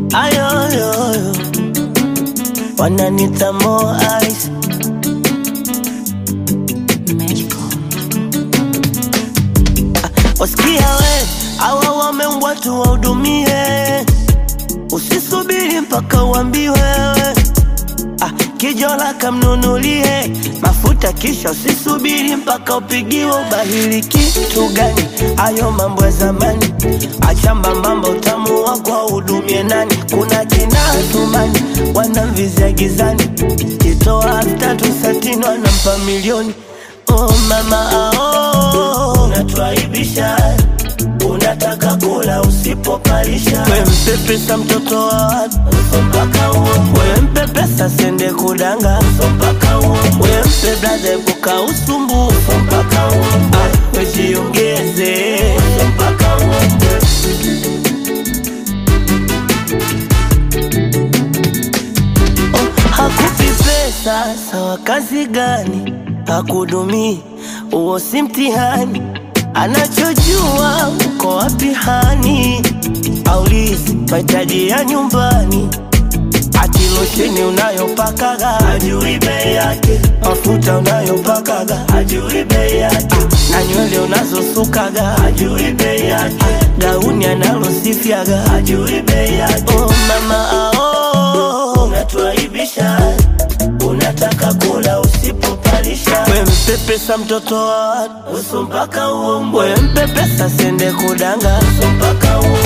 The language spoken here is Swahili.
ayoyoyo wananita mo ice wasikia we awa wameumbwa tu wahudumie usisubiri mpaka uambiwe wewe ah, kijola kamnunulie mafuta kisha usisubiri mpaka upigiwe ubahili kitu gani ayo mambo ya zamani achamba mambo utamu wako wahudumie nani kuna kina tumani wanamvizia gizani kitoa elfu tatu satini wanampa milioni oh mama ao unatwaibisha unataka kula usipopalisha we mpe pesa mtoto wa watu mpaka uombwe we mpe pesa sende kudanga mpaka uombwe we mpe blaza kuka usumbufu mpaka uombwe ah, wejiongeze mpaka uombwe oh, hakupi pesa sawa kazi gani hakudumii uo si mtihani anachojua uko wapi hani aulizi mahitaji ya nyumbani atilosheni unayopakaga ajui bei yake mafuta unayopakaga ajui bei yake na nywele unazosukaga ajui bei yake gauni analosifyaga ajui bei yake oh, mama ao unatwaibisha unataka kula usipopalisha we mpe pesa mtoto wa watu uso mpaka uombwe we mpe pesa sende kudanga uso mpaka uombwe